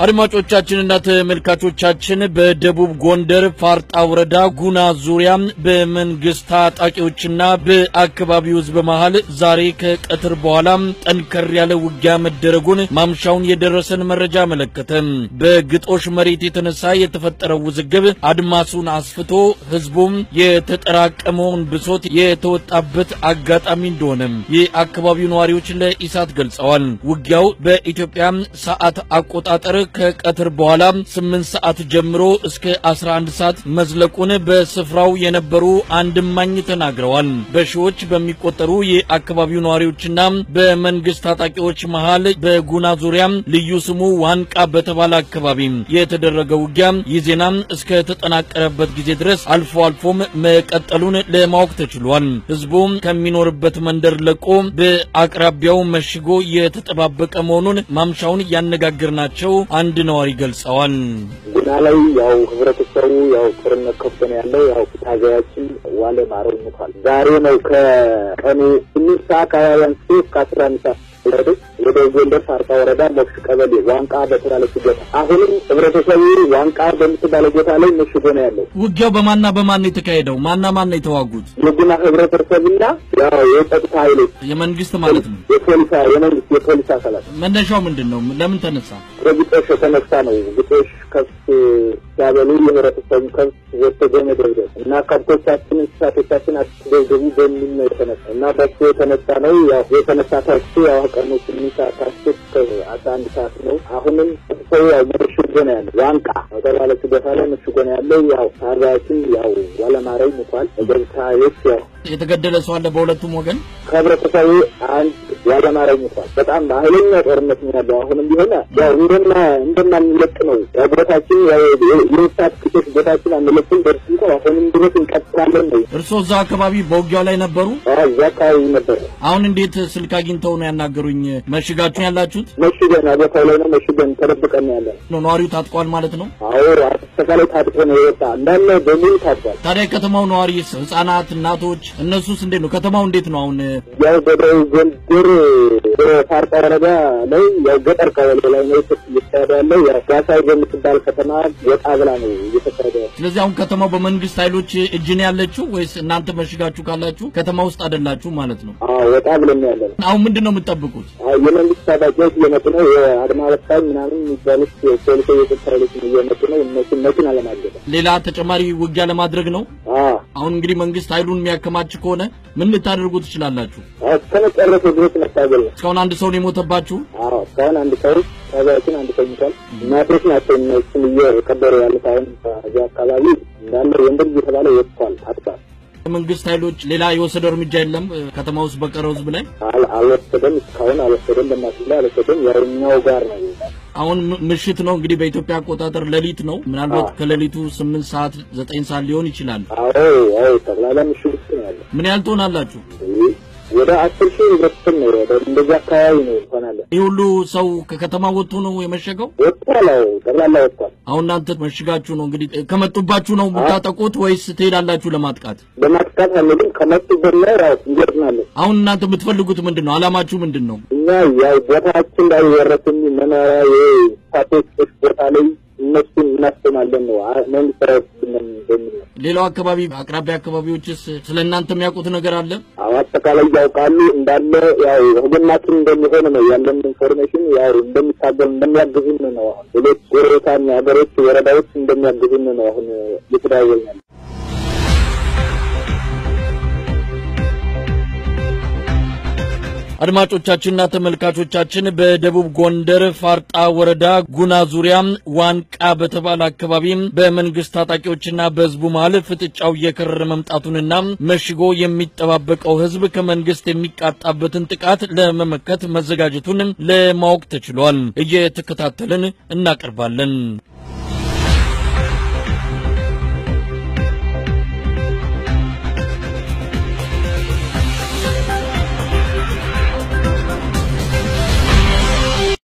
አድማጮቻችንና ተመልካቾቻችን በደቡብ ጎንደር ፋርጣ ወረዳ ጉና ዙሪያ በመንግስት ታጣቂዎችና በአካባቢው ሕዝብ መሃል ዛሬ ከቀትር በኋላ ጠንከር ያለ ውጊያ መደረጉን ማምሻውን የደረሰን መረጃ አመለከተ። በግጦሽ መሬት የተነሳ የተፈጠረው ውዝግብ አድማሱን አስፍቶ ሕዝቡም የተጠራቀመውን ብሶት የተወጣበት አጋጣሚ እንደሆነ የአካባቢው ነዋሪዎች ለኢሳት ገልጸዋል። ውጊያው በኢትዮጵያ ሰዓት አቆጣጠር ከቀትር በኋላ 8 ሰዓት ጀምሮ እስከ 11 ሰዓት መዝለቁን በስፍራው የነበሩ አንድ እማኝ ተናግረዋል። በሺዎች በሚቆጠሩ የአካባቢው ነዋሪዎችና በመንግስት ታጣቂዎች መሃል በጉና ዙሪያ ልዩ ስሙ ዋንቃ በተባለ አካባቢ የተደረገ ውጊያ ይህ ዜና እስከ ተጠናቀረበት ጊዜ ድረስ አልፎ አልፎም መቀጠሉን ለማወቅ ተችሏል። ህዝቡ ከሚኖርበት መንደር ለቆ በአቅራቢያው መሽጎ የተጠባበቀ መሆኑን ማምሻውን ያነጋገርናቸው አንድ ነዋሪ ገልጸዋል። ጉና ላይ ያው ህብረተሰቡ ያው ጦርነት ከፍቶ ነው ያለው። ያው ታጋያችን ዋለ ማረው ሞቷል። ዛሬ ነው ከቀኑ ስምንት ሰዓት አካባቢ አንስቶ እስከ አስራ አንድ ሰዓት ድረስ ወደ ጎንደር ፋርጣ ወረዳ ሞክስ ቀበሌ ዋንቃ በተባለች ቦታ አሁንም ህብረተሰቡ ዋንቃ በምትባለ ቦታ ላይ መሽጎ ነው ያለው። ውጊያው በማና በማን ነው የተካሄደው? ማና ማን ነው የተዋጉት? የጉና ህብረተሰብና ያው የጸጥታ ኃይሎች የመንግስት ማለት ነው። የፖሊስ የመንግስት የፖሊስ አካላት መነሻው ምንድን ነው? ለምን ተነሳ? ከግጦሽ የተነሳ ነው። ግጦሽ ከብት ሲያበሉ የህብረተሰቡ ከብት ወጥቶ በመደብደብ እና ከብቶቻችን እንስሳቶቻችን አትደብደቡ በሚል ነው የተነሳ እና በሱ የተነሳ ነው። ያው የተነሳ ታክሱ ያው ቀኑ ስምንት ሰዓት ታክሱ እስከ አስራ አንድ ሰዓት ነው። አሁንም ሰው ያው መሽጎ ነው ያለው። ዋንቃ በተባለች ቦታ ላይ መሽጎ ነው ያለው። ያው ታርባያችን ያው ዋለማረኝ ሙቷል። ገብታዮች ያው የተገደለ ሰው አለ በሁለቱም ወገን። ከህብረተሰቡ አንድ ዋለማረኝ ሙቷል። በጣም ኃይለኛ ጦርነት ነው ያለው። አሁንም ቢሆን ያው እንደማ እንደማንለቅ ነው ያው ቦታችን ያው የወጣት ክቶች ቦታችን አንለቅም። ደርስ እንኳ አሁንም ድረስ እንቀጥላለን ነው። እርስዎ እዛ አካባቢ በውጊያው ላይ ነበሩ? እዛ አካባቢ ነበር። አሁን እንዴት ስልክ አግኝተው ነው ያናገሩኝ? መሽጋችሁ ያላችሁት መሽገን ቦታው ላይ ነው መሽገን ተደብቀን ነው ያለን። ነው? ነዋሪው ታጥቋል ማለት ነው? አዎ አጠቃላይ ታጥቆ ነው የወጣ እንዳለ በሙሉ ታጥቋል። ታዲያ የከተማው ነዋሪስ ህጻናት፣ እናቶች እነሱስ እንዴት ነው? ከተማው እንዴት ነው አሁን? ያው በደቡብ ጎንደር በፋርጣ ወረዳ ላይ ያው ገጠር ቀበሌ ላይ ነው እየተካሄደ ያለው። ያው ጋሳይ በምትባል ከተማ ወጣ ብላ ነው እየተካሄደ ያለው። ስለዚህ አሁን ከተማው በመንግስት ኃይሎች እጅ ነው ያለችው ወይስ እናንተ መሽጋችሁ ካላችሁ ከተማ ውስጥ አይደላችሁ ማለት ነው? አዎ ወጣ ብለን ነው ያለን። አሁን ምንድን ነው የምትጠብቁት? አዎ የመንግስት ታጣቂዎች እየመጡ ነው። የአድማ በታኝ ምናምን የሚባሉት ፖሊሶ የጸጥታ ኃይሎች እየመጡ ነው። እነሱን መኪና ለማገድ ሌላ ተጨማሪ ውጊያ ለማድረግ ነው። አዎ አሁን እንግዲህ መንግስት ኃይሉን የሚያከማች ከሆነ ምን ልታደርጉ ትችላላችሁ? እስከ መጨረሻ ድረስ መታገል ነው። እስካሁን አንድ ሰው ነው የሞተባችሁ? አዎ እስካሁን አንድ ሰው ታጋያችን አንድ ሰው ሙቷል። እናቶች ናቸው እነሱን እየቀበሩ ያሉት። አሁን እዚህ አካባቢ እንዳለ ወንድም እየተባለ ወጥቷል፣ አጥቷል። መንግስት ኃይሎች ሌላ የወሰደው እርምጃ የለም ከተማ ውስጥ በቀረው ህዝብ ላይ አል- አልወሰደም፣ እስካሁን አልወሰደም። በእናትህ ላይ አልወሰደም። ያው እኛው ጋር ነው አሁን ም- ምሽት ነው እንግዲህ በኢትዮጵያ አቆጣጠር ሌሊት ነው። ምናልባት አዎ። ከሌሊቱ ስምንት ሰዓት ዘጠኝ ሰዓት ሊሆን ይችላል። አዎ አዎ ጠቅላላ ምሽግ ውስጥ ነው ያለ። ምን ያህል ትሆናላችሁ? ወደ አስር ሺህ ህብረተሰብ ነው ወደ እንደዚህ አካባቢ ነው ይሆናል። ይህ ሁሉ ሰው ከከተማ ወጥቶ ነው የመሸገው? ወጥቷል። አዎ ጠቅላላ ወጥቷል። አሁን እናንተ መሽጋችሁ ነው እንግዲህ ከመጡባችሁ ነው የምታጠቁት ወይስ ትሄዳላችሁ ለማጥቃት? በማጥቃት አንልም። ከመጡበት ላይ ያው እንገጥማለን። አሁን እናንተ የምትፈልጉት ምንድን ነው? አላማችሁ ምንድን ነው? እኛ ያው ቦታችን ላይ የወረስን መኖሪያ የሳቶች ቦታ ላይ እነሱን እናስቆማለን ነው አ- መንግስት ሰራዊት በሚል ነው። ሌላው አካባቢ አቅራቢያ አካባቢዎችስ ስለ እናንተ የሚያውቁት ነገር አለ? አዎ አጠቃላይ ያውቃሉ እንዳለ ያው ህግናችን እንደሚሆን ነው ያለን ኢንፎርሜሽን ያው እንደሚታገሉ እንደሚያግዙን ነው። አሁን ሌሎች ጎረቤታን ሀገሮች ወረዳዎች እንደሚያግዙን ነው አሁን እየተደዋወልን ያለ አድማጮቻችንና ተመልካቾቻችን በደቡብ ጎንደር ፋርጣ ወረዳ ጉና ዙሪያ ዋንቃ በተባለ አካባቢ በመንግስት ታጣቂዎችና በህዝቡ መሃል ፍጥጫው እየከረረ መምጣቱንና መሽጎ የሚጠባበቀው ህዝብ ከመንግስት የሚቃጣበትን ጥቃት ለመመከት መዘጋጀቱን ለማወቅ ተችሏል። እየተከታተልን እናቀርባለን።